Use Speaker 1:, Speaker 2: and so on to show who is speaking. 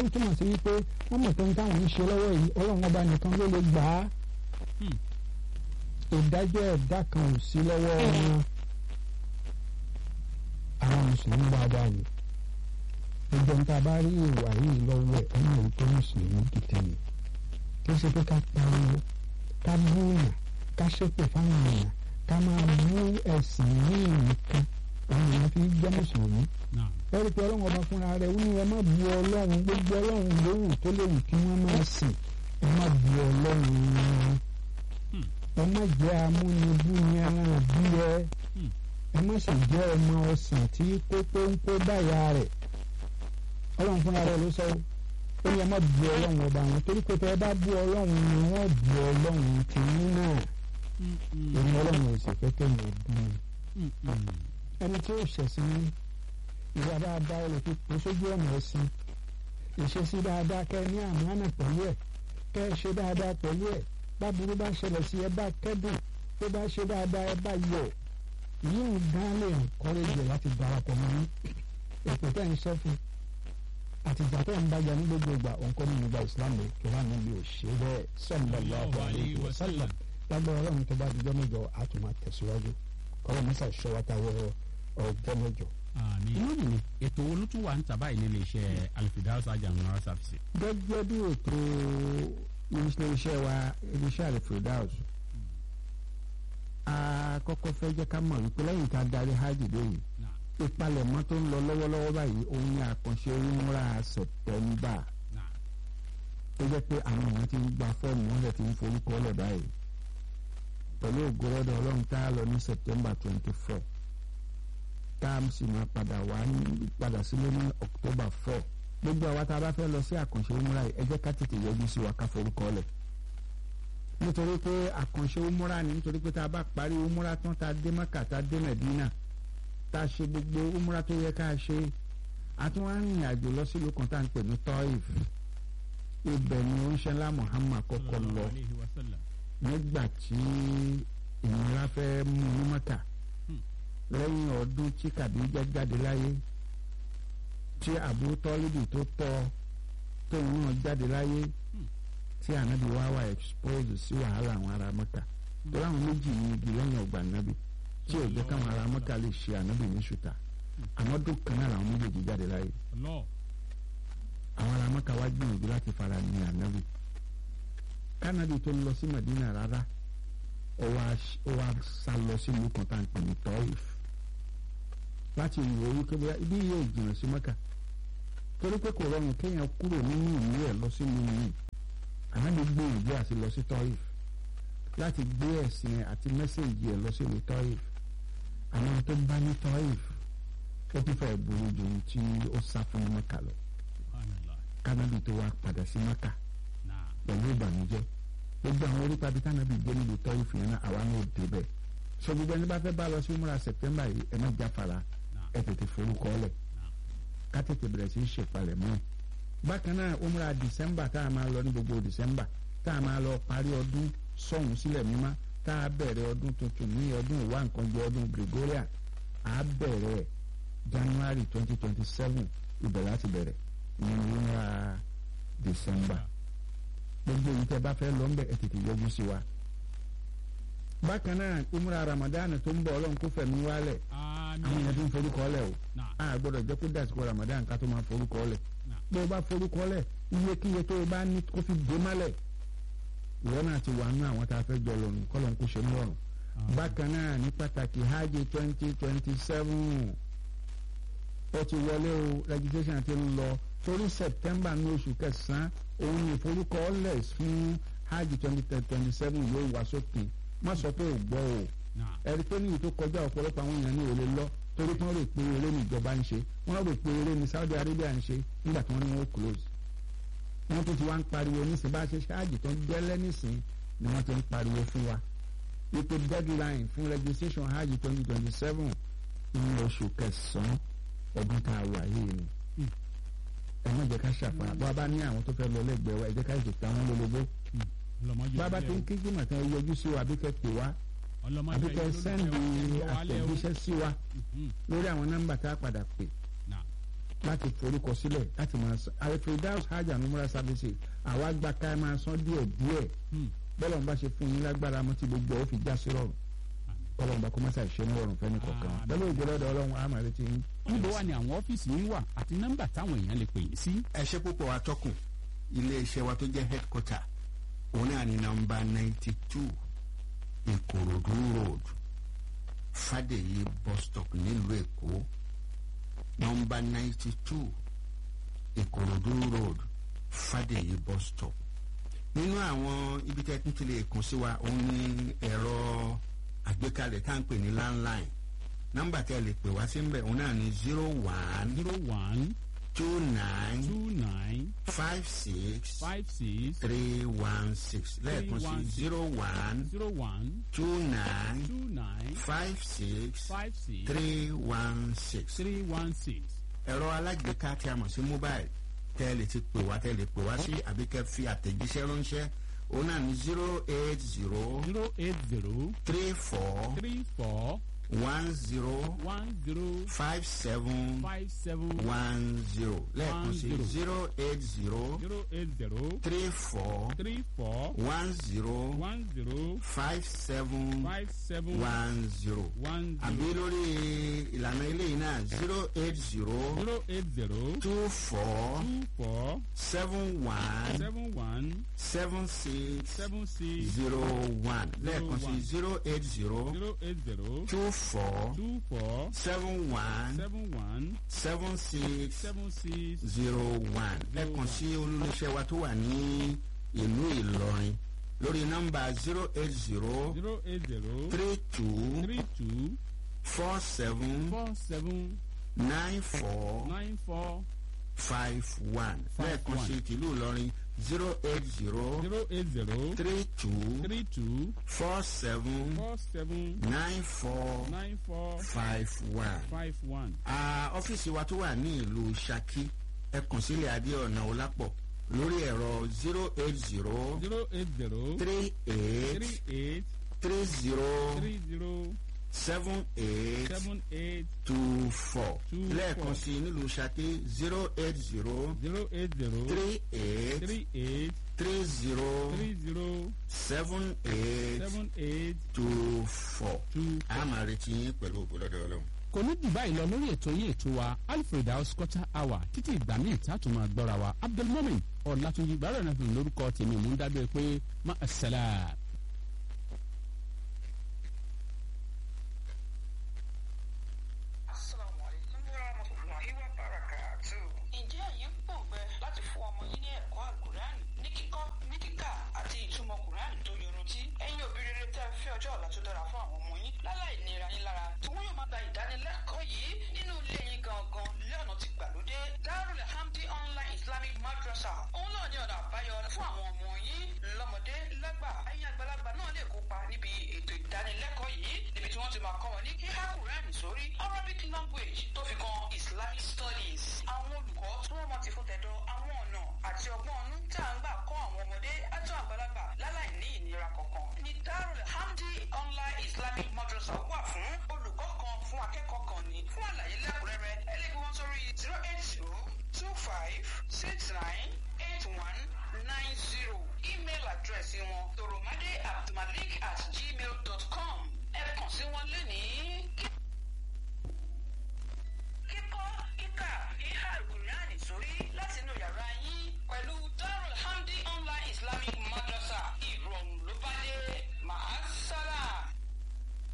Speaker 1: ó túmọ̀ sí wípé wọ́n mọ̀ pé táwọn ń ṣe lọ́wọ́ yìí ọlọ́run ọba nìkan ló lè gbà á ìdájọ́ ẹ̀dá kan ò sí lọ́wọ́ wọn àwọn mùsùlùmí dáadáa ni gbogbo nǹkan bá rí ìwà yìí lọ́wọ́ ẹ̀ ọmọ yìí tó mùsùlùmí gidi ni kí ṣe pé ká pariwo ká búyàn ká ṣépè fáwọn èèyàn ká máa bú ẹ̀sìn ní nìkan àwọn èèyàn fi jẹ́ mùsùlùmí ẹ̀rí pé ọlọ́run ọba fúnra rẹ̀ ó ní ẹ má bu ọlọ́run gbogbo ọlọ́run lówù tó léwu kí wọ́n máa sìn ẹ má bu ọlọ́run wọn ẹ má jẹ́ amúnibú ni ẹran bí ẹ ẹ má sì jẹ́ ọmọ ọ̀sán tí kó pónpó báyà rẹ̀ ọlọ́run fúnra rẹ̀ ló sọ ó ní ẹ má bu ọlọ́run ọba wọn torí pé tẹ ẹ bá bu ọlọ́run ni wọ́n bu ọlọ́run tìyín náà èmi ọlọ́run ò sì fẹ́ kẹ́yìn ọdún ẹni tí ó ṣẹ̀sìn ní ìwà dáadáa lè fi pè sójú ọ̀nà ẹ̀sìn ìṣesí dáadáa kẹ́ ẹ ní àmánà pẹ̀lú ẹ̀ kẹ́ ẹ ṣe dáadáa pẹ̀lú ẹ̀ báburú bá ṣẹlẹ̀ sí ẹ bá kẹ́dùn tó bá ṣe dáadáa ẹ bá yọ̀ yíò gán lè kọ́rẹ́jì láti darapọ̀ mọ́ ní èpè tẹ́ ń sọ fún àtìgbà tó ń bàjẹ́ ní gbogbo ìgbà òǹkọ́ nínú ìgbà Islam rẹ̀ kí wọ́n níbi òṣè bẹ́ẹ̀ sallallahu alaihi wasallam lágbára ọlọ́run tó bá dijọ́ mẹ́jọ àtúmọ̀ tẹ̀síwájú kọ́lọ́ mọ́sà ṣọ́wátàwọ́ ọjọ́ mẹ́jọ.
Speaker 2: inú mi ètò wo ló tún wà ń tàbá yìí nílé iṣẹ́ Al-Firdaus Ajamura Service.
Speaker 1: gẹ́gẹ́ bí ètò iléeṣẹ́ wa iléeṣẹ́ Al-Firdaus a kọ́kọ́ fẹ́ jẹ́ ká mọ̀ wípé lẹ́yìn tá a darí hajj dé yìí ìpalẹ̀mọ́ tó ń lọ lọ́wọ́lọ́wọ́ báyìí òun ni àkànṣe umra September ó jẹ́ pé àwọn èèyàn ti ń gba fọ́ọ̀mù wọn lè ti ń forúkọ lẹ̀ báyìí pẹ̀lú ògbóròdò ọlọ́run tá a lọ ní September twenty four tá a sì máa padà wá padà sílé ní October four gbogbo àwa tá a bá fẹ́ lọ sí àkànṣe umra yìí ẹ jẹ́ ká tètè yọjú sí wa ká forúkọ lẹ̀ nítorí pé àkànṣe umra ni nítorí pé tá a bá parí umra tán tá a dé Mẹ́kà tá a dé Mẹ́dínà tá a ṣe gbogbo umra tó yẹ ká ṣe a tún wá rìnrìn àjò lọ sílùú kan tá à ń pè ní Taif ibẹ̀ ni oníṣẹ́lá Muhammad kọ́kọ́ lọ nígbà tí ìnira fẹ́ mú ní Mẹ́kà lẹ́yìn ọdún tí Kàdíjà jáde láyé tí Abu Tọ́lídì tó tọ́ tóun náà jáde láyé tí ànábì wá wà expose sí wàhálà àwọn ará Mẹ́kà tó láwọn méjì ní igi lẹ́yìn ọgbà ànábì tí ò jẹ́ káwọn ará Mẹ́kà lè ṣe ànábì ní ṣùtà àmọ́ dùn kan náà làwọn méjèèjì jáde láyé àwọn ará Mẹ́kà wá gbìyànjú láti fara ní ànábì kánábì tó lọ sí Madina rárá ó wá sá lọ sí ìlú kan tá à ń pè ní Taif láti ìwò orí pé bóyá ibi yóò jìnnà sí Mẹ́kà torí pé kò rọrùn kéèyàn kúrò nínú ìlú ẹ̀ lọ sí ìlú yìí ànábì gbé ìgbé àti lọ sí Taif láti gbé ẹ̀sìn àti mẹ́sẹ̀gì ẹ̀ lọ sí ìlú Taif àwọn tó bá ní Taif ó tún fẹ́ burú ju ohun tí ó sá fún Mẹ́kà lọ kánábì tó wá padà sí Mẹ́kà pẹ̀lú ìbànújẹ́ gbogbo àwọn orí pàbí kánábì gbé nílùú Taif yẹn náà àwa náà dé bẹ́ẹ̀ so gbogbo ẹni bá fẹ́ bá lọ sí múra September yìí ẹ má jáfara ẹ tètè forúkọ lẹ̀ ká tètè bẹ̀rẹ̀ sí í ṣèpalẹ̀ mọ́ bákan náà umra December tá a máa lọ ní gbogbo December tá a máa lọ parí ọdún sọ̀hún sílẹ̀ mímá tá a bẹ̀rẹ̀ ọdún tuntun ní ọdún ìwà nǹkan jẹ ọdún Gregorian a bẹ̀rẹ̀ January twenty twenty seven ibẹ̀ láti bẹ̀rẹ̀ ìyẹn ní umra December gbogbo yìí tẹ́ bá fẹ́ lọ ń bẹ̀ ẹ tètè yọjú sí wa bákan náà umra Ramadan tó ń bọ̀ ọlọ́run kó fẹ̀mí wálẹ̀ àwọn èèyàn tó ń forúkọ lẹ̀ o a gbọ́dọ̀ jẹ́ kó dàsìkò Ramadan ká tó máa forúkọ lẹ̀ bó o bá forúkọ lẹ̀ iyekíye tó o bá ní kó fi dé mọ́lẹ̀ ìwọ náà ti wà nínú àwọn tá a fẹ́ jọ lọ́rùn kọ́ ló ń kó ṣe ní ọ̀run bákan náà ní pàtàkì hajj twenty twenty seven ó ti wọlé o registration ti ń lọ torí September ní oṣù kẹsàn-án òun ní ìforúkọọ́lẹ̀ fún hajj twenty twenty seven yóò wá sópin má sọ pé ò gbọ́ o ẹ̀rí pé níyì tó kọjá ọ̀pọ̀lọpọ̀ àwọn èèyàn ní òde lọ torí tí wọ́n rò pé eré ní ìjọba ń ṣe wọ́n rò pé eré ní Saudi Arabia ń ṣe nígbà tí wọ́n ní wọ́n close wọ́n tún ti wá ń pariwo nísìnyí bá a ṣe ṣáàjì tó ń gẹ́lẹ́ nísìnyí ni wọ́n ti ń pariwo fún wa wípé deadline fún registration hajj twenty twenty seven ní oṣù kẹsàn-án ọdún tá a wà yìí ni ẹ má jẹ́ ká ṣàfihàn bá a bá ní àwọn tó fẹ́ lọ lẹ́gbẹ̀ẹ́ wa ẹ jẹ́ ká ìṣètò àwọn lólobó bàbá tó ń kíjú màtá ẹ yọjú sí wa àbí kẹ́ pè wá àbí kẹ́ sẹ́ndì àtẹ̀jíṣẹ́ sí wa lórí àwọn nọ́mbà tá a padà pè láti forúkọ sílẹ̀ láti máa san alfredaus hajj and umrah services àwa gba ká máa san díẹ̀ díẹ̀ bọ́lá ń bá ṣe fún yín lágbára mọ́ tí gbogbo ẹ̀ ó fi já sí rọrùn bọ́lá ń bá kó má ṣàì ṣe ní rọrùn fẹ́ni kọ̀ọ̀kan
Speaker 2: Àmín.
Speaker 1: pẹ̀lú ìgbọ́lọ́dọ̀ ọlọ́run àmà retí yín.
Speaker 2: níbo wà ní àwọn ọ́fíìsì yín wà àti nọ́mbà táwọn èèyàn lè pè yín sí.
Speaker 3: ẹ ṣe púpọ̀ atọ́kùn iléeṣẹ́ wa tó jẹ́ headquarter òun náà ní nọmba ninety two ìkòròdú road fàdèyí bus stop nílùú èkó nọmba ninety two ìkòròdú road fàdèyí bus stop nínú àwọn ibi tẹ́ tún ti lè kàn sí wa òun ní ẹ̀rọ àgbékalẹ̀ tá à ń pè ní landline nọmba tẹ́ lè pè wá sí ń bẹ̀ òun náà ní zero one
Speaker 2: zero one
Speaker 3: two nine
Speaker 2: two nine
Speaker 3: five six
Speaker 2: five six
Speaker 3: three one six lẹ́ẹ̀kan sí
Speaker 2: 316.
Speaker 3: zero one
Speaker 2: zero one
Speaker 3: two nine
Speaker 2: two nine
Speaker 3: five six
Speaker 2: five six
Speaker 3: three one six.
Speaker 2: three one six.
Speaker 3: ẹ̀rọ alágbèéká tí a mọ̀ sí mobile tẹ́ ẹ lè ti pè wá tẹ́ ẹ lè pè wá sí àbí kẹ́ fi àtẹ̀jíṣẹ́ ránṣẹ́ òun náà ní zero eight zero
Speaker 2: zero eight zero
Speaker 3: three four
Speaker 2: three four
Speaker 3: one zero
Speaker 2: one zero
Speaker 3: five seven
Speaker 2: five seven
Speaker 3: one zero lẹ́ẹ̀kan sí
Speaker 2: zero.
Speaker 3: zero eight zero
Speaker 2: zero eight zero
Speaker 3: three four
Speaker 2: three four
Speaker 3: one zero
Speaker 2: one zero
Speaker 3: five seven
Speaker 2: five seven
Speaker 3: one zero
Speaker 2: one
Speaker 3: àbí
Speaker 2: zero
Speaker 3: lórí ìlànà eléyìí náà zero eight zero
Speaker 2: zero eight zero
Speaker 3: two four
Speaker 2: two four
Speaker 3: seven one
Speaker 2: seven one
Speaker 3: seven six
Speaker 2: seven six
Speaker 3: zero one lẹ́ẹ̀kan sí
Speaker 2: one.
Speaker 3: zero eight zero
Speaker 2: zero eight zero
Speaker 3: two four
Speaker 2: two four
Speaker 3: seven one
Speaker 2: seven one
Speaker 3: seven six
Speaker 2: seven six
Speaker 3: zero one ẹ kàn sí olólùṣẹ́ wa tó wà ní ìlú Ìlọrin lórí nọ́mbà zero eight zero
Speaker 2: zero eight zero
Speaker 3: three two
Speaker 2: three two
Speaker 3: four seven
Speaker 2: four seven
Speaker 3: nine four
Speaker 2: nine four
Speaker 3: five one
Speaker 2: Five
Speaker 3: lẹ́ẹ̀kan
Speaker 2: one.
Speaker 3: sí tìlú Ìlọrin zero eight zero
Speaker 2: zero eight zero
Speaker 3: three two
Speaker 2: three two
Speaker 3: four seven
Speaker 2: four seven
Speaker 3: nine four
Speaker 2: nine four
Speaker 3: five one.
Speaker 2: five one.
Speaker 3: Ah, ọ́fíìsì wa tó wà ní ìlú Ṣakí ẹ kàn sílẹ̀ Adéọ̀nà Ọlápọ̀ lórí ẹ̀rọ zero eight zero
Speaker 2: zero eight zero
Speaker 3: three eight
Speaker 2: three eight
Speaker 3: three zero
Speaker 2: three zero
Speaker 3: seven eight
Speaker 2: seven eight
Speaker 3: two four
Speaker 2: Two
Speaker 3: lẹ́ẹ̀kan
Speaker 2: four.
Speaker 3: sí nílùú Ṣakí zero eight zero
Speaker 2: zero eight zero
Speaker 3: three eight
Speaker 2: three eight
Speaker 3: three zero
Speaker 2: three zero
Speaker 3: seven eight
Speaker 2: seven eight
Speaker 3: two four.
Speaker 2: two.
Speaker 3: a máa retí yín pẹ̀lú ògbólọ́dọ̀ ọlọ́run.
Speaker 2: kò ní jù báyìí lọ lórí ètò yín ètò wa alfred house culture hour títí ìgbà míì tá a tún máa gbọ́ra wa abdulmumin ọ̀làtúnjì gbàrọ̀ náà fi lórúkọ tèmi mú dábẹ́ pé má a sẹ́lá.
Speaker 4: Assalamu alaikum warahmatullahi wabarakatuh. Ǹjẹ́ ẹ̀yin ń pòǹgbẹ láti fún ọmọ yín ní ẹ̀kọ́ àlùkùránì ní kíkọ́ ní kíkà àti ìtumọ̀ kùránì tó yorùntí? Ẹ̀yin òbí rere tẹ́ ẹ fẹ́ ọjọ́ ọ̀la tó dára fún àwọn ọmọ yín láláì nira yín lára tí wọ́n yóò máa gba ìdánilẹ́kọ̀ọ́ yìí nínú ilé yín gangan lọ́nà ti gbàlódé. Darul Hamdi Online Islamic Madrasa. Òun náà ní ọ̀nà àbáyọ fún àwọn ọmọ yín lọ́mọdé lágbà. Ẹ̀yin àgbàlagbà náà lè kópa níbi ètò ìdánilẹ́kọ̀ọ́ yìí níbi tí wọ́n ti máa kọ́ wọn ní kíhá kùránì sórí Arabic language tó fi kan Islamic studies. Àwọn olùkọ́ tí wọ́n mọ̀ ti fún tẹ̀dọ̀ àwọn ọ̀nà àti ọgbọ́n ọ̀nù tá à ń gbà kọ́ àwọn ọmọdé àti àgbàlagbà láláì ní ìnira kankan. Ní Darul Hamdi Online Islamic Madrasa wà fún olùkọ́ kan fún akẹ́kọ̀ọ́ kan ní. Fún àlàyé lẹ́kùnrẹ́rẹ́ ẹ lè gbé wọn sórí zero eight zero two five six nine eight one nine zero. Email address wọn toromade abdulmalik at gmail dot com. Ẹ kàn sí wọn lẹ́nìí.